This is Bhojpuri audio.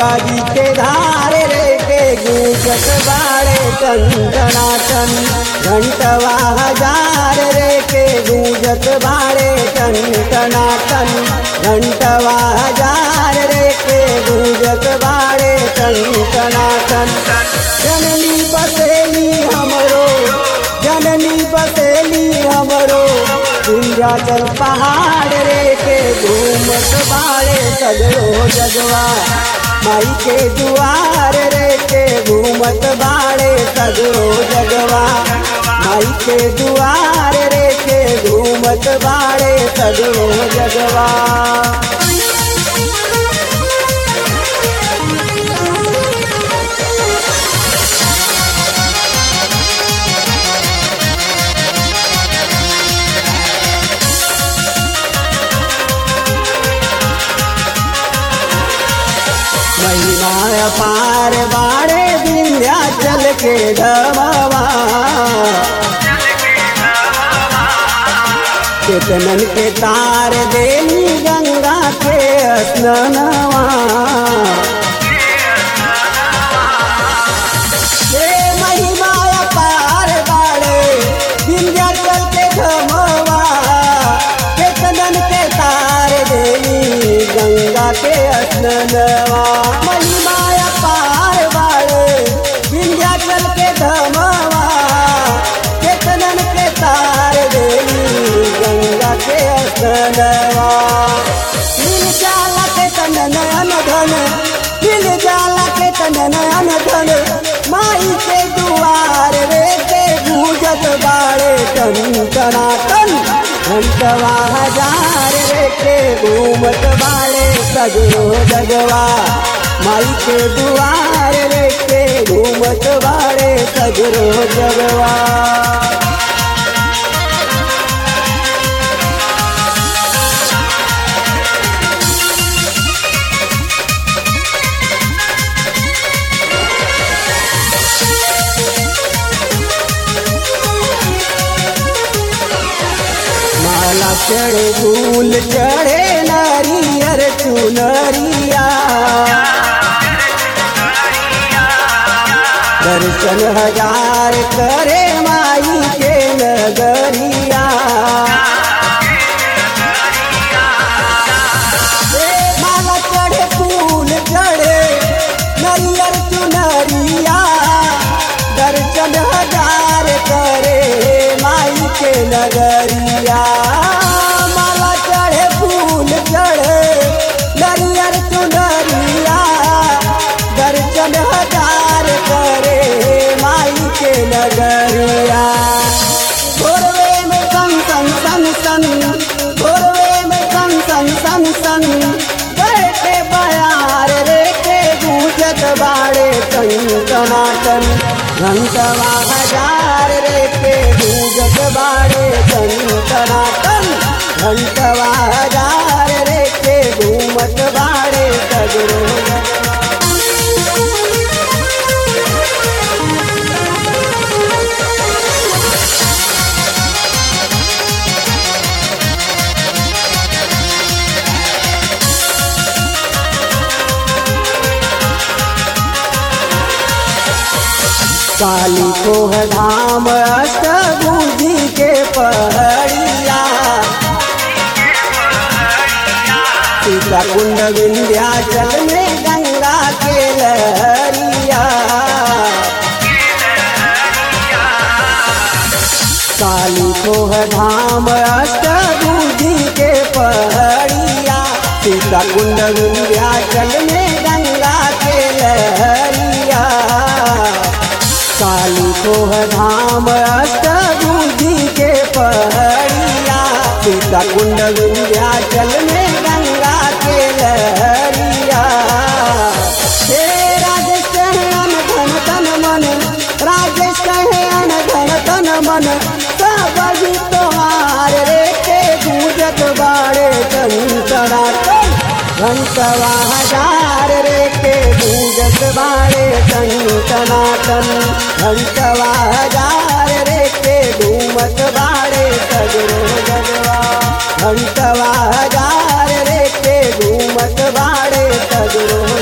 गंगा जी के धारे रे के गूंजत बाड़े टन घंटवा हजार रे के गूंजत बाड़े टन टनाटन घंटवा हजार रे के गूंजत बाड़े टन टनाटन जननी बसेली हमरो जननी बसेली हमरो विंध्याचल पहाड़ रे के घूमत बाड़े सगरो जगवा माई के दुआर रे के घूमत बाड़े सगरो जगवा माई के दुआर रे के घूमत बाड़े सगरो जगवा महिमा पार बाड़े विंध्याचल के धमावा केतनन के तार देली गंगा के स्नानवा हे महिमा पार बाड़े विंध्याचल के धमावा केतनन के तार देली गंगा के स्नानवा महिमा पार बाड़े विंध्याचल के धमावा केतनन के तार देली गंगा के स्नानवा मिल जाला के तन नयन धन मिल जाला के तन नयन धन माई के दुआर रे के गूंजत बाड़े टन टना टन घंटवा हजार रे के घूमत बाड़े सगरो जगवा माई के दुआर रे के घूमत बाड़े सगरो जगवा माला चढ़े फूल चढ़े नारियर चुनरिया दर्शन हजार करे माई के नगरिया ए माला चढ़े फूल चढ़े नरियर चुनरिया दर्शन हजार करे माई के नगरिया माला चढ़े फूल चढ़े नरियर चुनरिया दर्शन हजार करे माई के नगरिया भोरवे में सन सन सन सन भोरवे में सन सन सन सन बैठे बयार रे के गूंजत बाड़े टन टनाटन घंटवा हजार रे के गूंजत बाड़े टन टनाटन घंटवा हजार रे के घूमत बाड़े सगरो काली कोह धाम अष्टभुजी के पहड़िया सीता कुंड विंध्याचल में गंगा के लहरिया काली कोह धाम अष्टभुजी के पहड़िया सीता कुंड विंध्याचल में गंगा के लहरिया काली कोह धाम अष्टभुजी के पहड़िया सीता कुंड विंध्याचल में गंगा के लहरिया हे राजेश कहे अन धन तन मन राजेश कहे अन धन तन मन सब भी तोहार रे के गूंजत बाड़े कंसरा घंटवा हजार रे के गूंजत बाड़े टनाटन घंटवा हजार रे के घूमत बाड़े सगरो जगवा घंटवा हजार रे के घूमत बाड़े सगरो